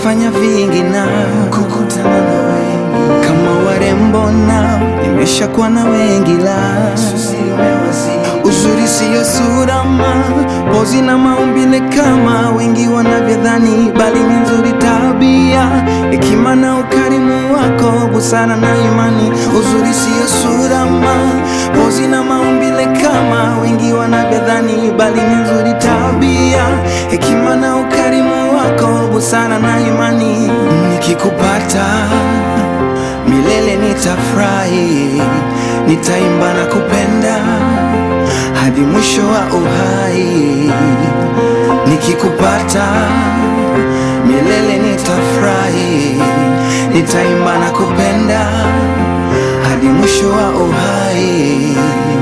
nimeshafanya vingi na kukutana na wengi kama warembo nao nimeshakuwa na wengi la uzuri siyo sura ma pozi na maumbile kama wengi wanavyodhani, bali ni nzuri tabia, hekima na ukarimu wako, busara na imani. Uzuri siyo sura ma pozi na maumbile kama wengi wanavyodhani, bali ni nzuri tabia, hekima na ukarimu wako, busara na imani. Nikikupata milele nitafurahi, nitaimba na kupenda hadi mwisho wa uhai. Nikikupata milele nitafurahi, nitaimba na kupenda hadi mwisho wa uhai.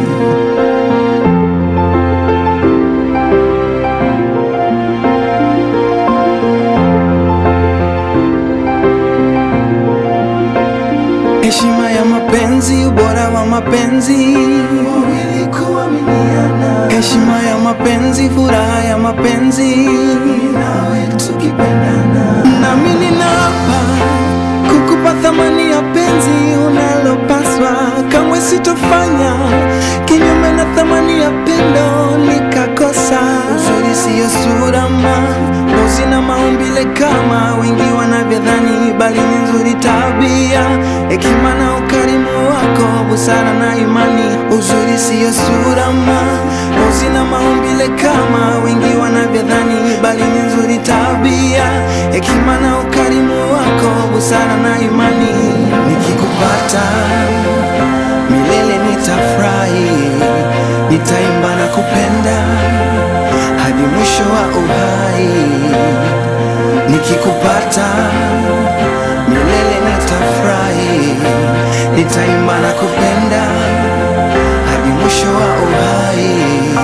Heshima ya mapenzi, ubora wa mapenzi, wawili kuaminiana. Heshima ya mapenzi, furaha ya mapenzi, nawe tukipendana. Nami ninaapa kukupa thamani ya penzi unalopaswa, kamwe sitofanya kinyume na thamani ya pendo nikakosa. Uzuri siyo sura ma ngozi na maumbile kama wengi wanavyodhani, bali ni nzuri tabia, hekima na ukarimu wako, busara na imani. Uzuri siyo sura ma ngozi na maumbile kama wengi wanavyodhani, bali ni nzuri tabia, hekima na ukarimu wako, busara na imani. Nikikupata milele nitafurahi, nitaimba na kupenda hadi mwisho wa uhai. Nikikupata milele nitafurahi, nitaimba na kupenda hadi mwisho wa uhai.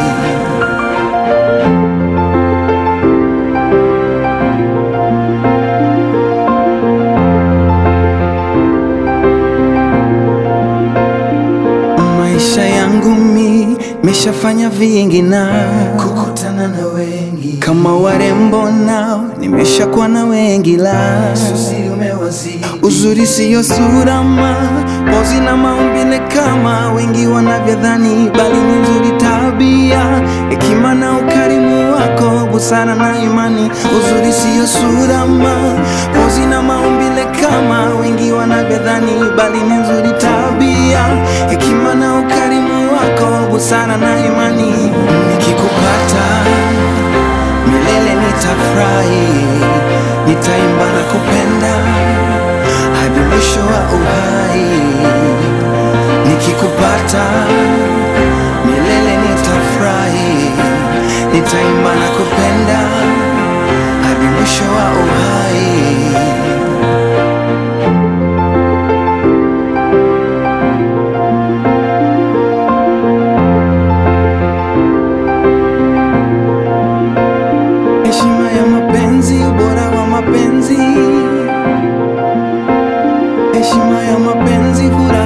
Maisha yangu mi meshafanya vingi na kukutana na wengi kama warembo nao nimeshakuwa na wengi la uzuri siyo sura ma pozi na maumbile kama wengi wanavyodhani, bali ni nzuri tabia, hekima na ukarimu wako, busara na imani. Uzuri siyo sura ma pozi na maumbile kama wengi wanavyodhani, bali ni nzuri tabia, hekima na ukarimu wako, busara na imani. Nikikupata milele nitafurahi, nitaimba na kupenda hadi mwisho wa uhai. Nikikupata milele nitafurahi, nitaimba na kupenda hadi mwisho wa uhai. Heshima ya mapenzi, ubora wa mapenzi, heshima ya mapenzi, furaha